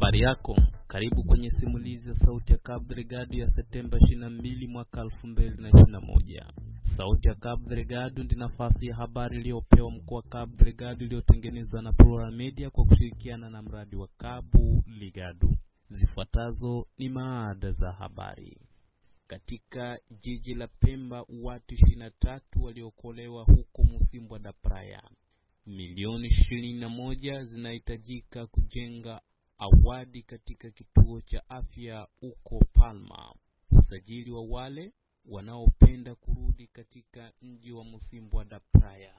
Habari yako, karibu kwenye simulizi ya Sauti ya Cabo Delgado ya Septemba 22 mwaka 2021. Sauti ya Cabo Delgado ndi nafasi ya habari iliyopewa mkoa wa Cabo Delgado iliyotengenezwa na Plural Media kwa kushirikiana na mradi wa Cabo Delgado. Zifuatazo ni maada za habari. Katika jiji la Pemba, watu 23 waliokolewa huko Musimbwa da Praia. Milioni ishirini na moja zinahitajika kujenga awadi katika kituo cha afya huko Palma. Usajili wa wale wanaopenda kurudi katika mji wa Musimbwa da Praia.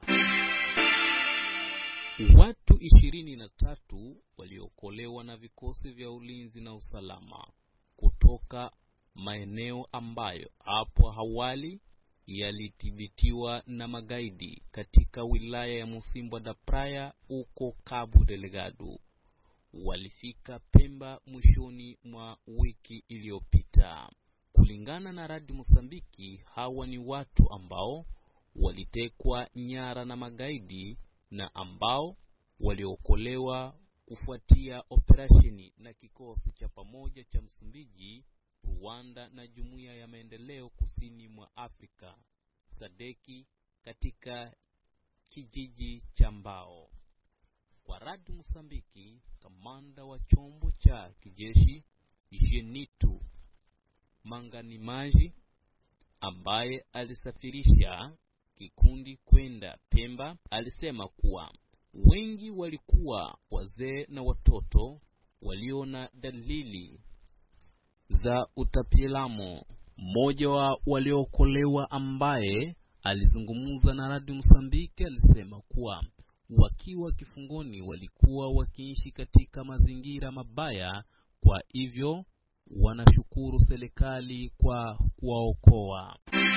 Watu ishirini na tatu waliokolewa na vikosi vya ulinzi na usalama kutoka maeneo ambayo hapo awali yalithibitiwa na magaidi katika wilaya ya Musimbwa da Praia huko Cabo Delgado walifika Pemba mwishoni mwa wiki iliyopita. Kulingana na Radio Mosambiki, hawa ni watu ambao walitekwa nyara na magaidi na ambao waliokolewa kufuatia operesheni na kikosi cha pamoja cha Msumbiji, Rwanda na Jumuiya ya Maendeleo Kusini mwa Afrika Sadeki katika kijiji cha Mbao. Kwa Radio Mosambiki, kamanda wa chombo cha kijeshi Jenitu Manganimaji ambaye alisafirisha kikundi kwenda Pemba alisema kuwa wengi walikuwa wazee na watoto walio na dalili za utapiamlo. Mmoja wa waliookolewa ambaye alizungumza na Radio Msambiki alisema kuwa wakiwa kifungoni walikuwa wakiishi katika mazingira mabaya, kwa hivyo wanashukuru serikali kwa kuwaokoa.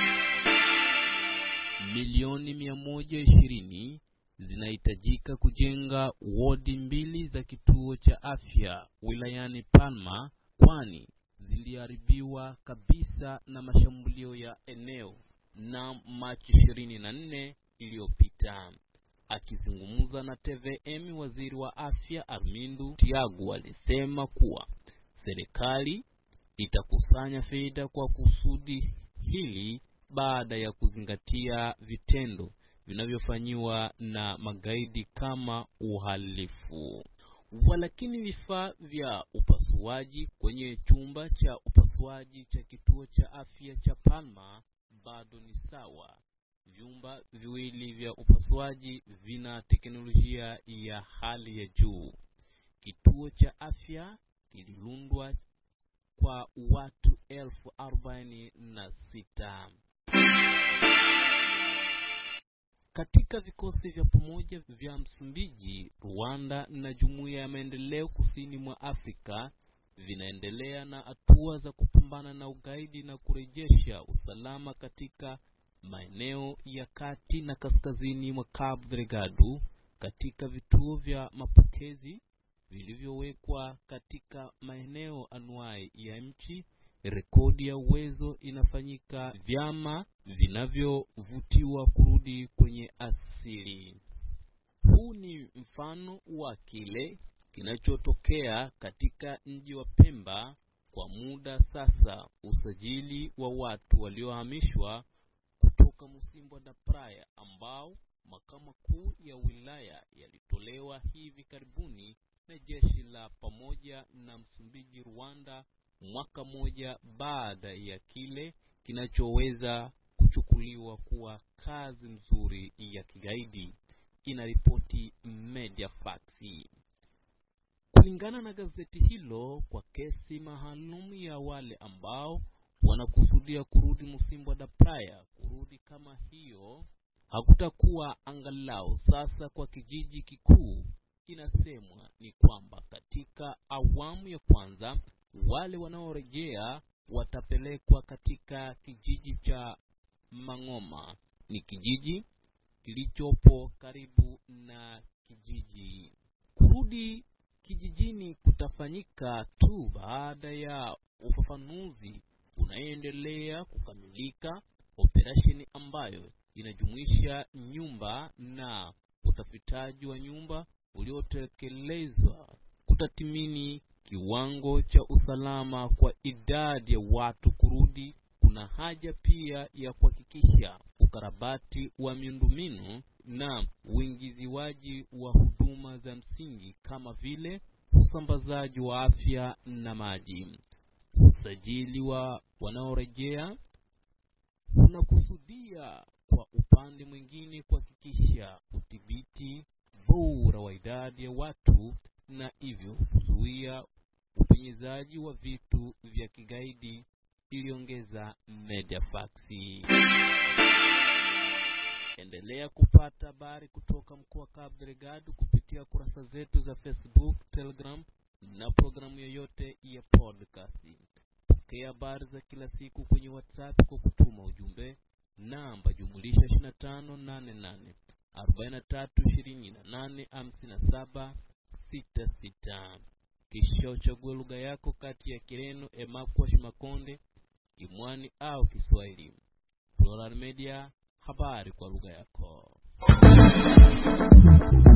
Milioni mia moja ishirini zinahitajika kujenga wodi mbili za kituo cha afya wilayani Palma, kwani ziliharibiwa kabisa na mashambulio ya eneo na Machi 24 iliyopita. Akizungumza na TVM, waziri wa afya Armindu Tiago alisema kuwa serikali itakusanya fedha kwa kusudi hili baada ya kuzingatia vitendo vinavyofanyiwa na magaidi kama uhalifu. Walakini vifaa vya upasuaji kwenye chumba cha upasuaji cha kituo cha afya cha Palma bado ni sawa. Vyumba viwili vya upasuaji vina teknolojia ya hali ya juu. Kituo cha afya kililundwa kwa watu elfu arobaini na sita. Katika vikosi vya pamoja vya Msumbiji, Rwanda na Jumuiya ya Maendeleo Kusini mwa Afrika vinaendelea na hatua za kupambana na ugaidi na kurejesha usalama katika maeneo ya kati na kaskazini mwa Cabo Delgado. Katika vituo vya mapokezi vilivyowekwa katika maeneo anuai ya nchi, rekodi ya uwezo inafanyika, vyama vinavyovutiwa kurudi kwenye asili. Huu ni mfano wa kile kinachotokea katika mji wa Pemba kwa muda sasa. Usajili wa watu waliohamishwa kutoka Musimbwa da Praia ambao makao makuu ya wilaya yalitolewa hivi karibuni na jeshi la pamoja na Msumbiji Rwanda, mwaka mmoja baada ya kile kinachoweza kuchukuliwa kuwa kazi nzuri ya kigaidi, inaripoti Mediafax. Kulingana na gazeti hilo, kwa kesi maalum ya wale ambao wanakusudia kurudi Musimbwa da Praia, kurudi kama hiyo hakutakuwa angalau sasa kwa kijiji kikuu. Inasemwa ni kwamba katika awamu ya kwanza wale wanaorejea watapelekwa katika kijiji cha Mang'oma, ni kijiji kilichopo karibu na kijiji. Kurudi kijijini kutafanyika tu baada ya ufafanuzi unaoendelea kukamilika, operesheni ambayo inajumuisha nyumba na utafitaji wa nyumba uliotekelezwa kutathmini kiwango cha usalama kwa idadi ya watu kurudi, kuna haja pia ya kuhakikisha ukarabati wa miundombinu na uingiziwaji wa huduma za msingi kama vile usambazaji wa afya na maji. Usajili wa wanaorejea unakusudia kwa upande mwingine kuhakikisha udhibiti bora wa idadi ya watu na hivyo kuzuia upenyezaji wa vitu vya kigaidi, iliongeza Mediafax. Endelea kupata habari kutoka mkoa wa Cabo Delgado kupitia kurasa zetu za Facebook, Telegram na programu yoyote ya podcast. Pokea habari za kila siku kwenye WhatsApp kwa kutuma ujumbe namba jumulisha 2588 43 28 57 66 kisha uchague lugha yako kati ya Kireno, Emakwa, Shimakonde, Imwani au Kiswahili. Plural Media, habari kwa lugha yako.